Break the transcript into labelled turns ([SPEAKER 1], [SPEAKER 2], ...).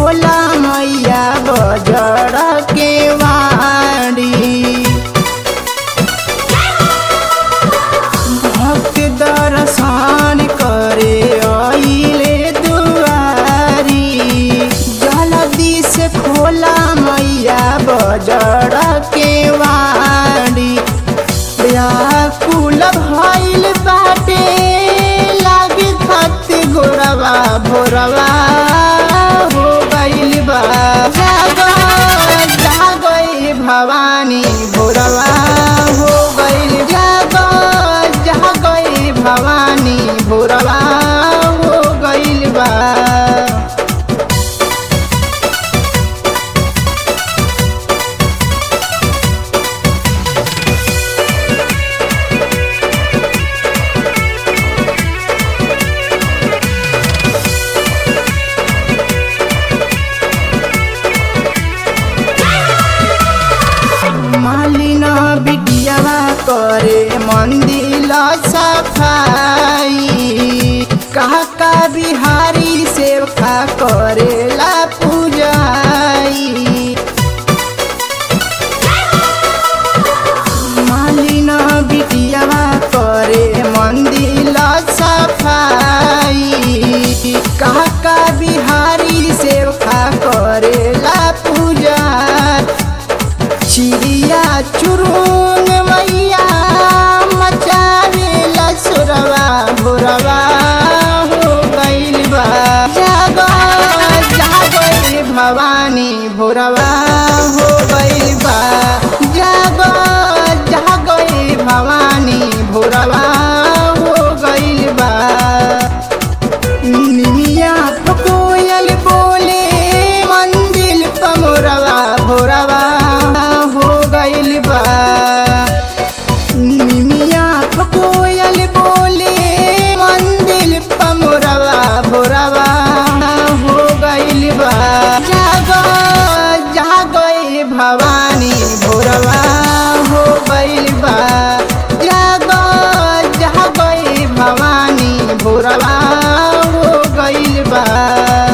[SPEAKER 1] खोला मैया बजड़ के वाड़ी भक्त दर्शन करे आइले दुआरी जल्दी से खोला मैया बजड़ के वाड़ी व्याकुल भइल बाटे लागे खत गोरवा भोरवा हो गइल बा जागो जागो भवानी भोरवा हो गइल जागो जागो भवानी भोरवा हो गइल बा मालिना बिटियावा करे मंदिर सफाई काका बिहारी सेवका करेला पूजाई मालिना बिटियावा करे मंदिर सफाई काका बिहारी सेवका करेला पूजा चिड़िया चुरुंग मैया मचावेला सुरवा भोरवा हो गइल बा जागो जागो रे भवानी भोरवा हो गइल बा जागो जागो रे भवानी भोरवा हो गइल बा निमिया कोयल बोले मंदिर पमोरवा भोरवा हो गइल बा निमिया कोयल बोले मंदिर पमोरवा भोरवा हो गइल बा जागो जागो ए भवानी भोरवा हो गइल बा जागो जागो ए भवानी भोरवा हो गइल बा